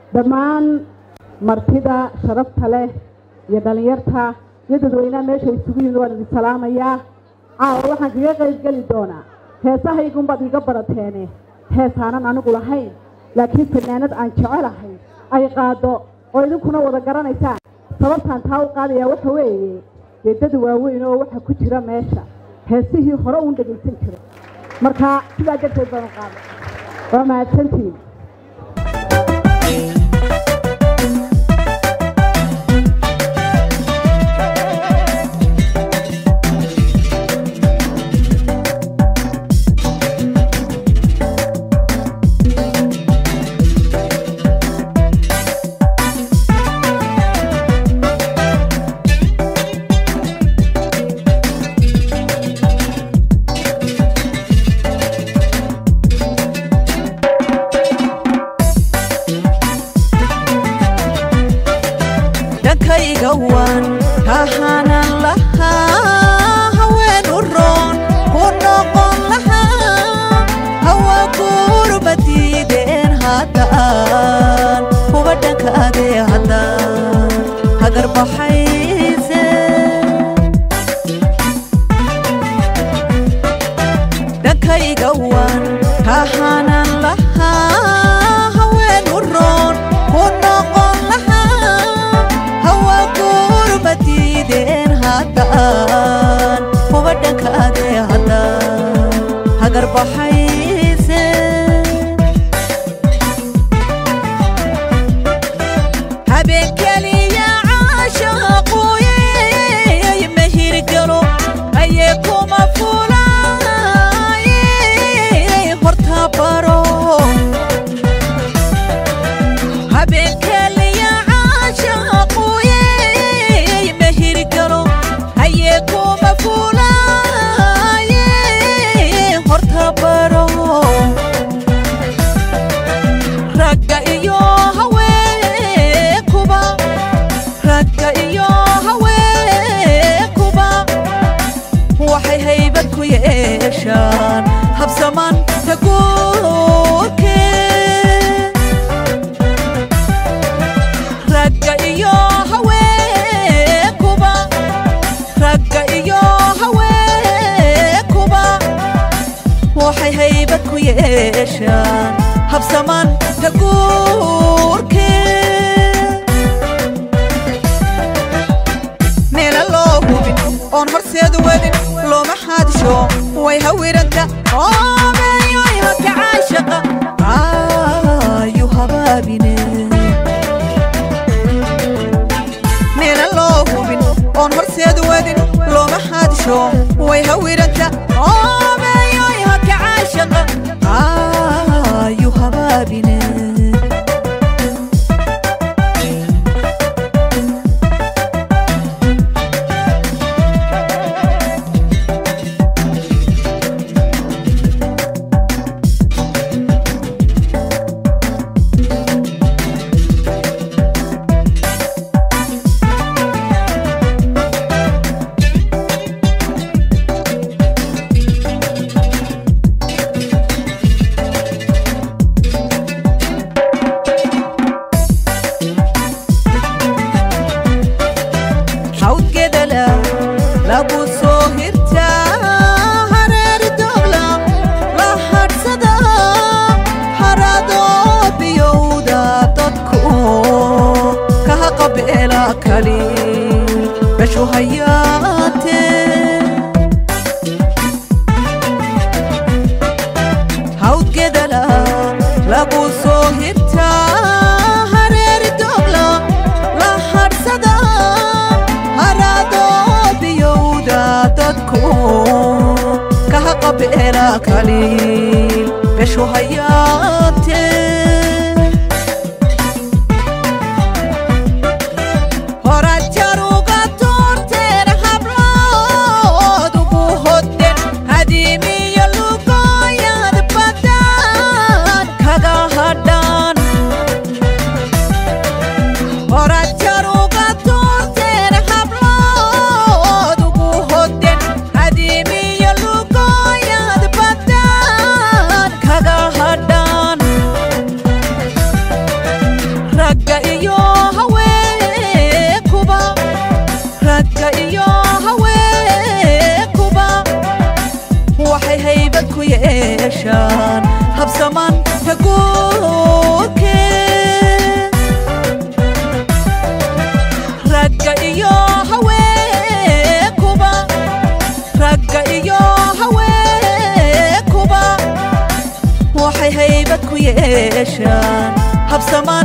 dhammaan martida sharafta leh iyo dhallinyarta iyo dadweynaha meesha isugu yimid waan idin salaamayaa caawa waxaan kaga qaybgeli doonaa heesahaygunbaad iga barateene heesaanan anigu lahayn laakiin fanaanad aan jecelahay ay qaado oo idinkuna wada garanaysaan sababtaan taa u qaadayaa waxa weeye dee dad waaweyn oo waxa ku jira meesha heesihii hore uun dhegaysan jiray marka sidaa darteed baan u qaaday waa mahadsantihiin dhankayga waan kahaanan lahaa haween u roon ku noqon lahaa hawa guurba diideen haddaan kuba dhankaadee haddaan hagar baxayse dhankayga waan kahaanan lahaa haween u roon ku noqon lahaa hawa guurba diideen haddaan kuba dhankaadee haddaan hagar baxayse habeen keliya caashaquyey ma hirgalo ayee kuma fulaayey horta baro habeen keliya caashaquyey ma hirgalo ayee kuma fulaayey horta baro ragga iyo haweenkuba ragga iyo haweenkuba waxay haybad ku yeeshaan habsaman ka guurke ragga iyo haweenkuba ragga iyo haweenkuba waxay haybad ku yeeshaan habsaman ka guurke meela loo hubin oon horseed wadin looma xaadisho way hawiranta oobeeyoyha ka caashaqa ayu habaabine meela loo hubin oon horseed wadin looma xaadisho way hawiranta oobeeyoyha ka caashaqa ayu habaabine xawdgedala lagu soo hirtaa hareeri doogla la hadhsada haradoo biyowda dadku kaha qabeela kali beshu hayaate hawdgedala lagu soo hirtaa hareeri doogla la hadhsada haradoo biyowda dadku kaha qabeela kaliil beshu hayaate horaad jaruga tuurteen hablood ugu hodden hadiimiyo lugoyad badan kaga hadhan horaad jaruga tuurteen hablood ugu hodden hadiimiyo lugoyad badan kaga hadhan meeshan habsama